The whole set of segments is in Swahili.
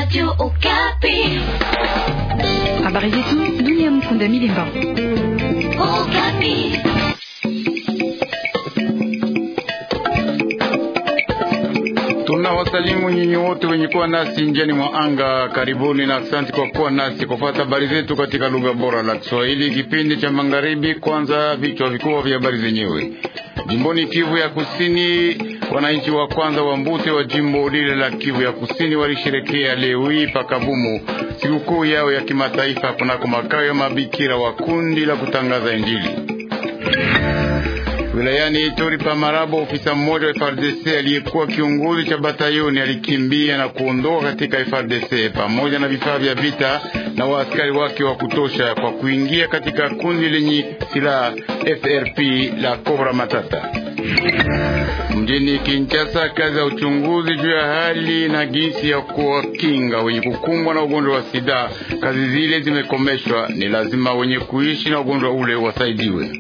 Radio Okapi. Habari zetu dunia. Mkunda Milimba. Okapi. Tunawasalimu nyinyi wote wenye kuwa nasi njiani mwa anga. Karibuni na asante kwa kuwa nasi kufuata habari zetu katika lugha bora la Kiswahili, kipindi cha magharibi. Kwanza vichwa vikubwa vya habari zenyewe. Jimboni Kivu ya Kusini, wananchi wa kwanza wa Mbute wa jimbo lile la Kivu ya Kusini walisherekea leo hii pakavumu sikukuu yao ya kimataifa kunako makao ya mabikira wa kundi la kutangaza Injili. Wilayani Ituri pa Marabo, ofisa mmoja wa FARDC aliyekuwa kiongozi cha batayoni alikimbia na kuondoka katika FARDC pamoja na vifaa vya vita na waaskari wake wa kutosha kwa kuingia katika kundi lenye silaha FRP la Cobra Matata. Mjini Kinshasa, kazi ya uchunguzi juu ya hali na jinsi ya kuwakinga wenye kukumbwa na ugonjwa wa sida, kazi zile zimekomeshwa. Ni lazima wenye kuishi na ugonjwa ule wasaidiwe.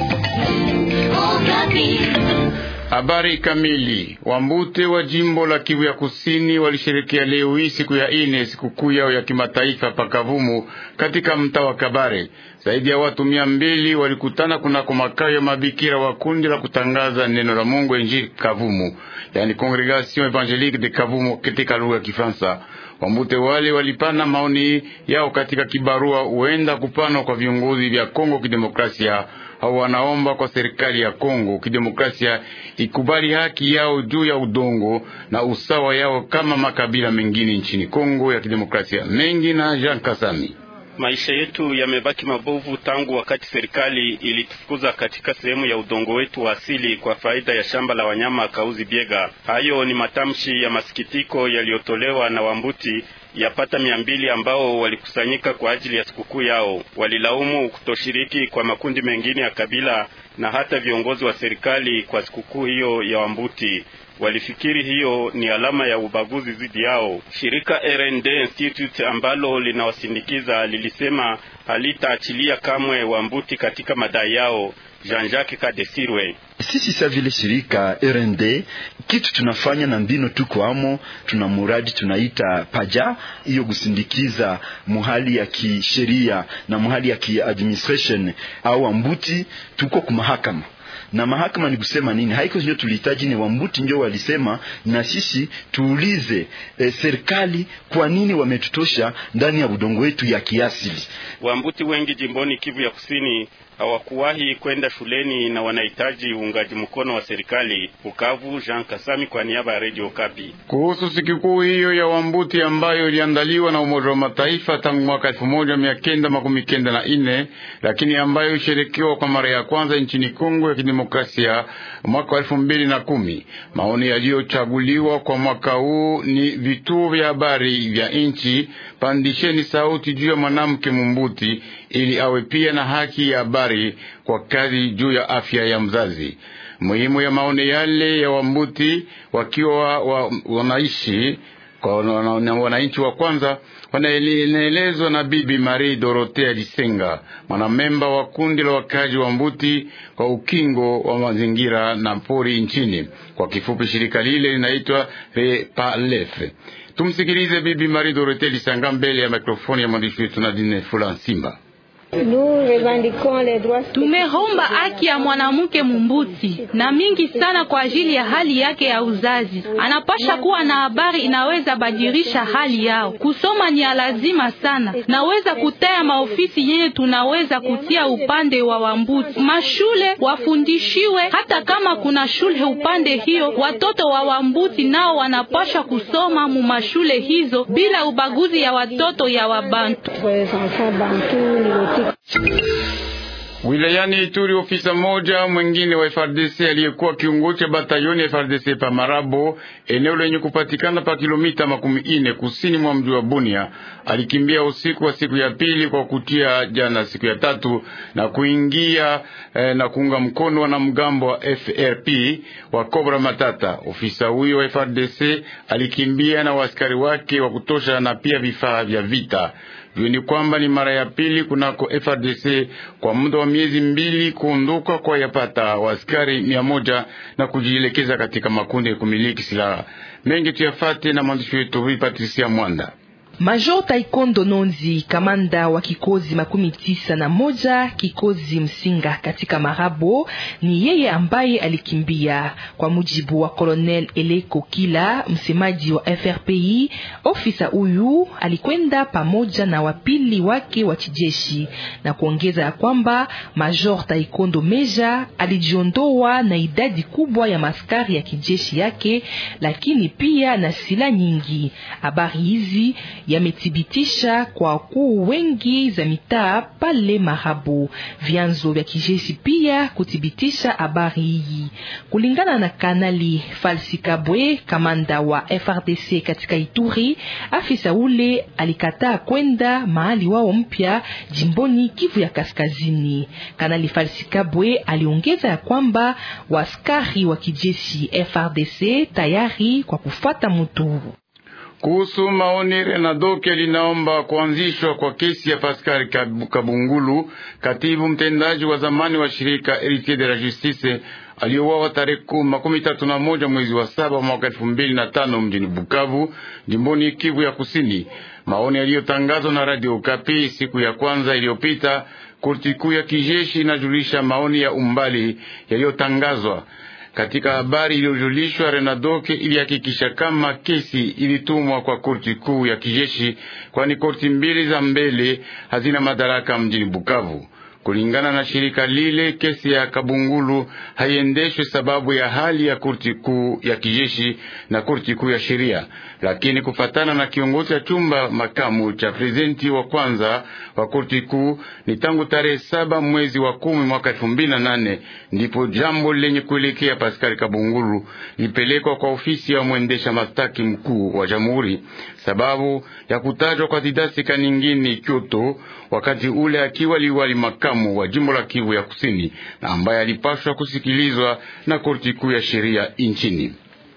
Habari kamili. Wambute wa jimbo la Kivu ya Kusini walisherekea leo hii siku ya ine sikukuu yao ya kimataifa pakavumu katika mtaa wa Kabare. Zaidi ya watu mia mbili walikutana kunako makao ya mabikira wa kundi la kutangaza neno la Mungu Injili Kavumu, yani Congregation Evangelique de Kavumu katika lugha ya Kifaransa. Wambute wale walipana maoni yao katika kibarua huenda kupanwa kwa viongozi vya Kongo Kidemokrasia au wanaomba kwa serikali ya Kongo Kidemokrasia ikubali haki yao juu ya udongo na usawa yao kama makabila mengine nchini Kongo ya Kidemokrasia. Mengi na Jean Kasami. Maisha yetu yamebaki mabovu tangu wakati serikali ilitufukuza katika sehemu ya udongo wetu wa asili kwa faida ya shamba la wanyama Kauzi Biega. Hayo ni matamshi ya masikitiko yaliyotolewa na Wambuti yapata mia mbili ambao walikusanyika kwa ajili ya sikukuu yao. Walilaumu kutoshiriki kwa makundi mengine ya kabila na hata viongozi wa serikali kwa sikukuu hiyo ya Wambuti. Walifikiri hiyo ni alama ya ubaguzi dhidi yao. Shirika RND Institute ambalo linawasindikiza lilisema halitaachilia kamwe Wambuti katika madai yao. Jean-Jacques Kadesirwe sisi sa vile shirika RND kitu tunafanya na mbino tuko amo, tuna muradi tunaita paja hiyo kusindikiza muhali ya kisheria na muhali ya kiadministration au ambuti, tuko kumahakama na mahakama ni kusema nini? Haiko ndio tulihitaji, ni Wambuti ndio walisema, na sisi tuulize e, serikali kwa nini wametutosha ndani ya udongo wetu ya kiasili. Wambuti wengi jimboni Kivu ya Kusini hawakuwahi kwenda shuleni na wanahitaji uungaji mkono wa serikali. Bukavu, Jean Kasami kwa niaba ya Radio Kapi. Kuhusu sikukuu hiyo ya Wambuti ambayo iliandaliwa na Umoja wa Mataifa tangu mwaka elfu moja mia kenda makumi kenda na ine lakini ambayo isherekewa kwa mara ya kwanza nchini Kongo ya Kidemokrasia mwaka wa elfu mbili na kumi. Maoni yaliyochaguliwa kwa mwaka huu ni vituo vya habari vya nchi, pandisheni sauti juu ya mwanamke Mumbuti ili awe pia na haki ya habari kwa kazi juu ya afya ya mzazi. Muhimu ya maoni yale ya Wambuti wakiwa wa, wanaishi kwa wananchi wa kwanza wanaelezwa na Bibi Marie Dorothea Disenga, mwanamemba wa kundi la wakazi wa Mbuti kwa ukingo wa mazingira na pori nchini. Kwa kifupi, shirika lile linaitwa Repalef. Tumsikilize Bibi Marie Dorothea Disenga mbele ya mikrofoni ya mwandishi wetu Nadine Fula Simba. Tumeromba haki ya mwanamke Mumbuti na mingi sana kwa ajili ya hali yake ya uzazi. Anapasha kuwa na habari inaweza badilisha hali yao. Kusoma ni ya lazima sana. Naweza kutaya maofisi yenye tunaweza kutia upande wa Wambuti. Mashule wafundishiwe, hata kama kuna shule upande hiyo, watoto wa Wambuti nao wanapasha kusoma mu mashule hizo bila ubaguzi ya watoto ya Wabantu. Wilayani Ituri, ofisa mmoja mwingine wa FARDC aliyekuwa kiongozi cha batayoni ya FARDC pa Marabo, eneo lenye kupatikana pa kilomita makumi ine kusini mwa mji wa Bunia, alikimbia usiku wa siku ya pili kwa kutia jana siku ya tatu na kuingia eh, na kuunga mkono na mgambo wa FRP wa Cobra Matata. Ofisa huyo wa FARDC alikimbia na waaskari wake wa kutosha na pia vifaa vya vita. Jueni kwamba ni mara ya pili kunako FRDC kwa muda wa miezi mbili kuondoka kwa yapata waaskari mia moja na kujielekeza katika makundi ya kumiliki silaha mengi. Tuyafate na mwandishi wetu Patricia Mwanda. Major Taekwondo Nonzi, kamanda wa kikozi makumi tisa na moja kikozi Msinga katika Marabo, ni yeye ambaye alikimbia. Kwa mujibu wa Colonel Eleko Kila, msemaji wa FRPI, ofisa huyu alikwenda pamoja na wapili wake wa kijeshi, na kuongeza ya kwamba Major Taekwondo Meja alijiondoa na idadi kubwa ya maskari ya kijeshi yake, lakini pia na sila nyingi. Habari hizi yamethibitisha kwa wakuu wengi za mitaa pale Marabo. Vyanzo vya kijeshi pia kuthibitisha habari hii. Kulingana na Kanali Falsi Kabwe, kamanda wa FRDC katika Ituri, afisa ule alikataa kwenda mahali wao mpya jimboni Kivu ya Kaskazini. Kanali Falsi Kabwe aliongeza ya kwamba waskari wa kijeshi FRDC tayari kwa kufuata mtu kuhusu maoni Renadoke linaomba kuanzishwa kwa kesi ya Pascal Kabungulu, katibu mtendaji wa zamani wa shirika Heritier de la Justice aliyouawa tarehe makumi tatu na moja mwezi wa saba mwaka elfu mbili na tano mjini Bukavu, jimboni Kivu ya Kusini. Maoni yaliyotangazwa na Radio Okapi siku ya kwanza iliyopita. Korti kuu ya kijeshi inajulisha maoni ya umbali yaliyotangazwa katika habari iliyojulishwa. Renadoke ilihakikisha kama kesi ilitumwa kwa korti kuu ya kijeshi, kwani korti mbili za mbele hazina madaraka mjini Bukavu. Kulingana na shirika lile, kesi ya Kabungulu haiendeshwe sababu ya hali ya korti kuu ya kijeshi na korti kuu ya sheria, lakini kufatana na kiongozi cha chumba makamu cha prezidenti wa kwanza wa korti kuu, ni tangu tarehe saba mwezi wa kumi mwaka elfu mbili na nane ndipo jambo lenye kuelekea Pascal Kabungulu lipelekwa kwa ofisi ya mwendesha mastaki mkuu wa jamhuri, sababu ya kutajwa kwa Didasi Kaningini Kyoto wakati ule akiwa liwali makamu wa jimbo la Kivu ya Kusini na ambaye alipaswa kusikilizwa na korti kuu ya sheria nchini.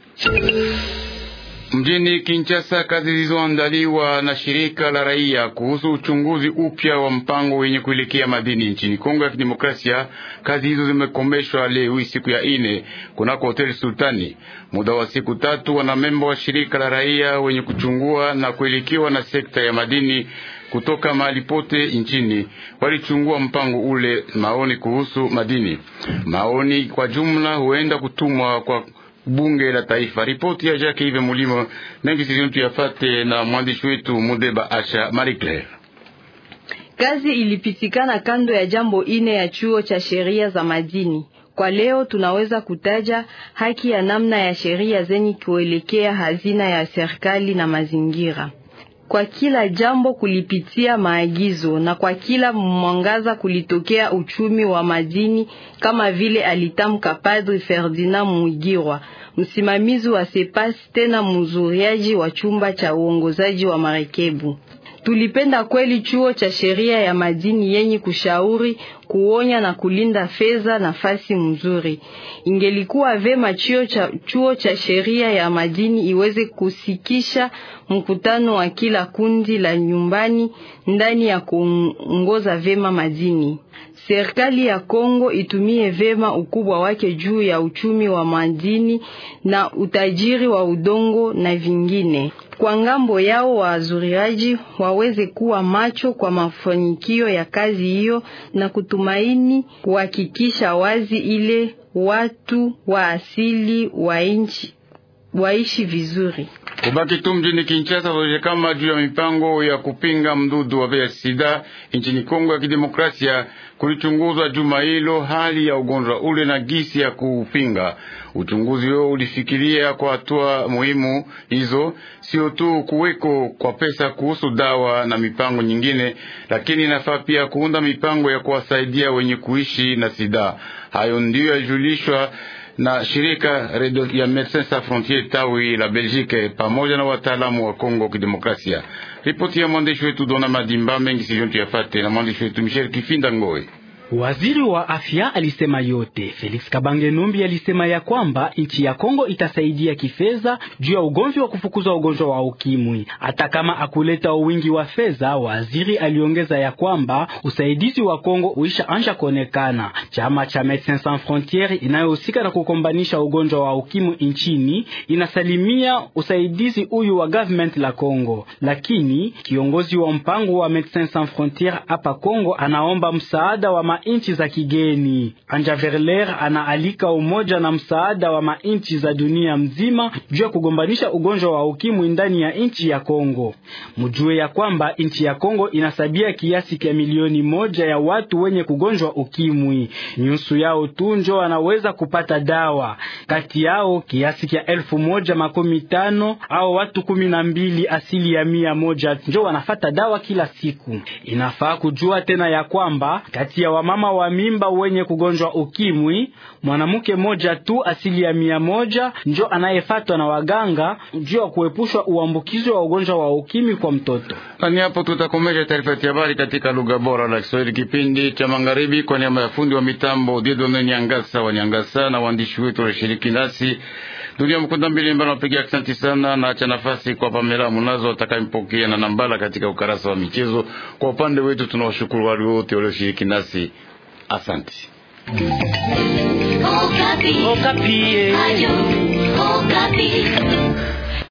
Mjini Kinshasa, kazi zilizoandaliwa na shirika la raia kuhusu uchunguzi upya wa mpango wenye kuelekea madini nchini Kongo ya Kidemokrasia, kazi hizo zimekomeshwa leo siku ya ine kunako hoteli Sultani. Muda wa siku tatu, wanamemba wa shirika la raia wenye kuchungua na kuelekewa na sekta ya madini kutoka mahali pote nchini walichungua mpango ule, maoni kuhusu madini. Maoni kwa jumla huenda kutumwa kwa bunge la taifa. Ripoti ya Jacques Ive Mulimo mengi sizontu yafate na mwandishi wetu Mudeba Asha Marie Claire. Kazi ilipitikana kando ya jambo ine ya chuo cha sheria za madini. Kwa leo tunaweza kutaja haki ya namna ya sheria zenye kuelekea hazina ya serikali na mazingira kwa kila jambo kulipitia maagizo na kwa kila mwangaza kulitokea uchumi wa madini, kama vile alitamka Padri Ferdinand Mugirwa, msimamizi wa Sepas, tena mzuriaji wa chumba cha uongozaji wa marekebu. Tulipenda kweli chuo cha sheria ya madini yenye kushauri, kuonya na kulinda fedha nafasi mzuri. Ingelikuwa vema chuo cha, chuo cha sheria ya madini iweze kusikisha mkutano wa kila kundi la nyumbani ndani ya kuongoza vema madini. Serikali ya Kongo itumie vema ukubwa wake juu ya uchumi wa madini na utajiri wa udongo na vingine. Kwa ngambo yao, wazuriaji waweze kuwa macho kwa mafanikio ya kazi hiyo na kutumaini kuhakikisha wazi ile watu wa asili wa nchi waishi vizuri. Kubaki tu mjini Kinshasa waje kama juu ya mipango ya kupinga mdudu wa vya sida nchini Kongo ya Kidemokrasia kulichunguzwa juma hilo hali ya ugonjwa ule na gisi ya kupinga. Uchunguzi huo ulifikiria kwa hatua muhimu hizo, sio tu kuweko kwa pesa kuhusu dawa na mipango nyingine, lakini inafaa pia kuunda mipango ya kuwasaidia wenye kuishi na sida. Hayo ndiyo yajulishwa na shirika ya Medecins Sans Frontieres tawi la Belgique pamoja na wataalamu wa Kongo Kidemokrasia. Ripoti ya mwandishi wetu Dona Madimba mengi sijontu yafate na mwandishi wetu Michel Kifinda Ngoe. Waziri wa afya alisema yote. Felix Kabange Numbi alisema ya kwamba nchi ya Kongo itasaidia kifedha juu ya ugonjwa wa kufukuza ugonjwa wa ukimwi, hata kama akuleta wingi wa fedha. Waziri aliongeza ya kwamba usaidizi wa Kongo uisha anja kuonekana. Chama cha Medecins Sans Frontieres inayohusika na kukombanisha ugonjwa wa ukimwi nchini inasalimia usaidizi huyu wa government la Kongo, lakini kiongozi wa mpango wa Medecins Sans Frontieres hapa Kongo anaomba msaada wa mainchi za kigeni. Anja Verler anaalika umoja na msaada wa mainchi za dunia mzima juu ya kugombanisha ugonjwa wa ukimwi ndani ya nchi ya Kongo. Mjue ya kwamba nchi ya Kongo inasabia kiasi kia milioni moja ya watu wenye kugonjwa ukimwi, nyusu yao tu njo wanaweza kupata dawa, kati yao kiasi kia elfu moja makumi tano au watu kumi na mbili asili ya mia moja njo wanafata dawa kila siku. Inafaa kujua tena ya kwamba kati ya wamama wa mimba wenye kugonjwa ukimwi mwanamke moja tu asili ya mia moja njo anayefatwa na waganga juu ya kuepushwa uambukizi wa ugonjwa wa ukimwi kwa mtoto. Ni hapo tutakomesha taarifa ya habari katika lugha bora la Kiswahili, kipindi cha magharibi, kwa niaba ya fundi wa mitambo Dieudonne Nyangasa wa Nyangasa na waandishi wetu walioshiriki nasi Dunia Mkunda Mbili Mbana wapiga asante sana, na acha nafasi kwa Pamela Munazo atakayempokea na Nambala katika ukarasa wa michezo. Kwa upande wetu tunawashukuru wale wote walioshiriki nasi, asante. Okapi. Okapi. Ayo, Okapi.